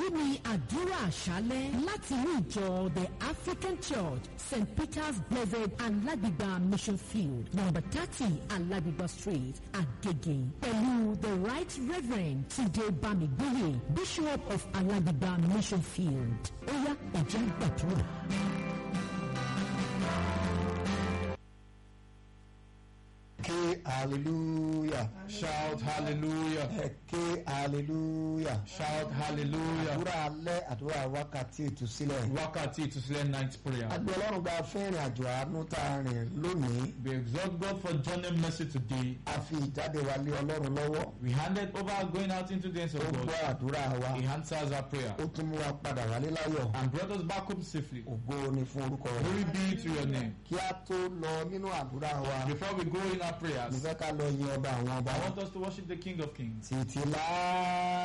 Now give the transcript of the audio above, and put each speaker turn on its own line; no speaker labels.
èyí ni àdúrà àṣálẹ́ láti inú ìjọ the african church st peter's blessed alágbègbà mission field number thirty alágbègbà street agege pẹ̀lú the right reverend tunde bamigboye bishop of alágbègbà mission field ó yá ẹ̀jẹ̀ gbàdúrà.
ké hallelujah
Shout hallelujah.
ẹ ké hallelujah
Shout hallelujah.
àdúrà alẹ́ àdúrà wákàtí ìtúsílẹ̀
Wákàtí ìtúsílẹ̀ night prayer.
àgbẹ̀ ọlọ́run gba fẹ́rìn àjò àánú tá a rìn lónìí
We exalt God for journey mercy today.
a fi ìjáde wa lé ọlọ́run lọ́wọ́
We handed over our going out into the hands
ó
of
gbọ́
God.
àdúrà wa
He answers our prayer
ó tún mú wa padà wálé láyọ̀
and brought us back home safely.
ògo ni fún orúkọ rẹ̀
Glory be to your name.
kí a tó lọ nínú àdúrà wa
Before we go in our
mo
prayers,
fẹ́ ká lọ yin ọba àwọn ọba
I want us to worship the King of Kings.
títí láà